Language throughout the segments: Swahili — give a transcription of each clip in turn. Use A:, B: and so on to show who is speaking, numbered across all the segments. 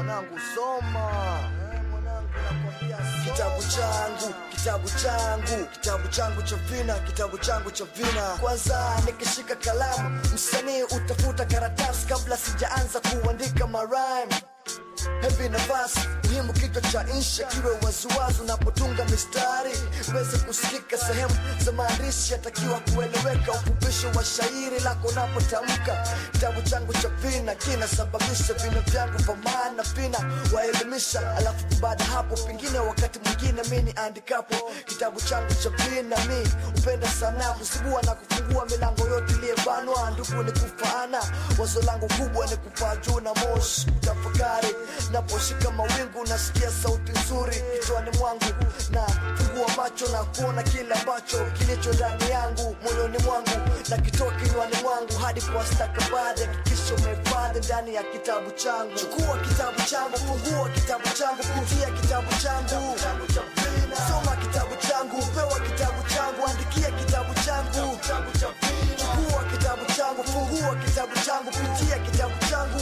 A: mwanangu soma eh, mwanangu nakwambia soma. kitabu changu kitabu changu kitabu changu cha vina kitabu changu cha vina kwanza nikishika kalamu msanii utafuta karatasi kabla sijaanza kuandika marime hevi nafasi muhimu kichwa cha insha kiwe waziwazi unapotunga mistari uweze kusikika sehemu za maandishi yatakiwa kueleweka ufupisho wa shairi lako unapotamka kitabu changu cha vina kinasababisha vina vyangu vya maana vina waelimisha alafu baada hapo pengine wakati mwingine mi ni andikapo kitabu changu cha vina mi upenda sana kusibua na kufungua milango yote iliyebanwa ndugu ni kufaana wazo langu kubwa ni kupaa juu na moshi kutafakari naposhika mawingu nasikia sauti nzuri kichwani mwangu na fungua macho na kuona kile ambacho kilicho ndani yangu moyoni mwangu na kitoa kinywani mwangu hadi kwa stakabadhi hakikisha umehifadhi ndani ya kitabu changu chukua kitabu changu fungua kitabu changu pitia kitabu changu soma kitabu changu pewa kitabu changu andikia kitabu changu chukua kitabu changu fungua kitabu changu pitia kitabu changu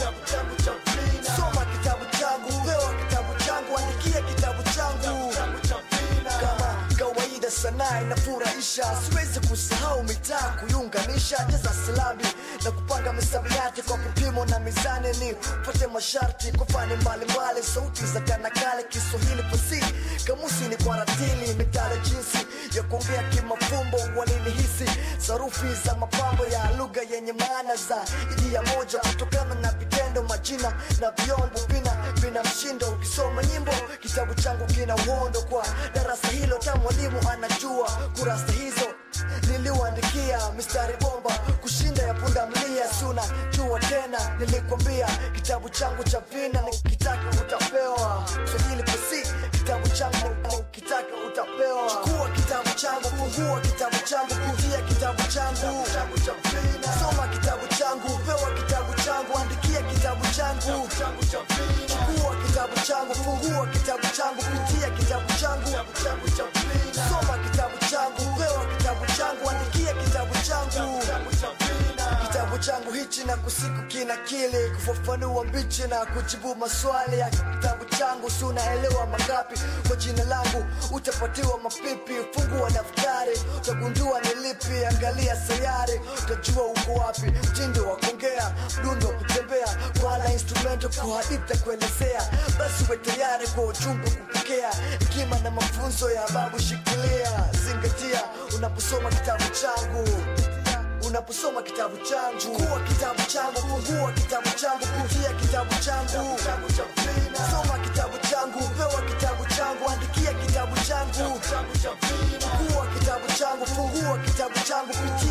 A: soma kitabu changu pewa kitabu changu andikia kitabu changu kama kawaida sanaa inafurahisha siwezi kusahau mitaa kuiunganisha jaza silabi na kupanga misamiati kwa vipimo na mizani ni pate masharti kwa fani mbalimbali sauti za kanakale kiswahili fasili kamusi ni kwa ratili mitale jinsi ya kuongea kimafumbo walinihisi sarufi za mapambo ya lugha yenye maana za ijia moja kutokana na vitendo majina na vyombo vina vina mshindo ukisoma nyimbo kitabu changu kina uhondo kwa darasa hilo ta mwalimu anajua kurasa hizo niliuandikia mistari bomba kushinda ya punda mlia suna jua tena nilikwambia kitabu changu cha vina nikitaka utapewa swahili pasi kitabu changu nikitaka utapewa chukua kitabu changu fungua kitabu changu pitia kitabu changu soma kitabu changu pewa kitabu changu andikia kitabu changu chukua kitabu changu fungua kitabu changu pitia kitabu changu soma kitabu changu pewa kitabu changu andikia kitabu changu kitabu changu hichi na kusiku kina kili kufafanua mbichi na kujibu maswali ya kitabu changu si unaelewa mangapi kwa jina langu utapatiwa mapipi fungua daftari utagundua ni lipi angalia sayari utajua uko wapi mtindo wa kuongea mdundo wa kutembea wala instrumento kwa hadithi kuelezea basi we tayari kwa ujumbe kupokea hekima na mafunzo ya babu shikilia zingatia unaposoma kitabu changu unaposoma kitabu changu chukua kitabu changu fungua kitabu changu pitia kitabu changu soma kitabu changu pewa kitabu changu andikia kitabu changu chukua kitabu changu fungua kitabu changu pitia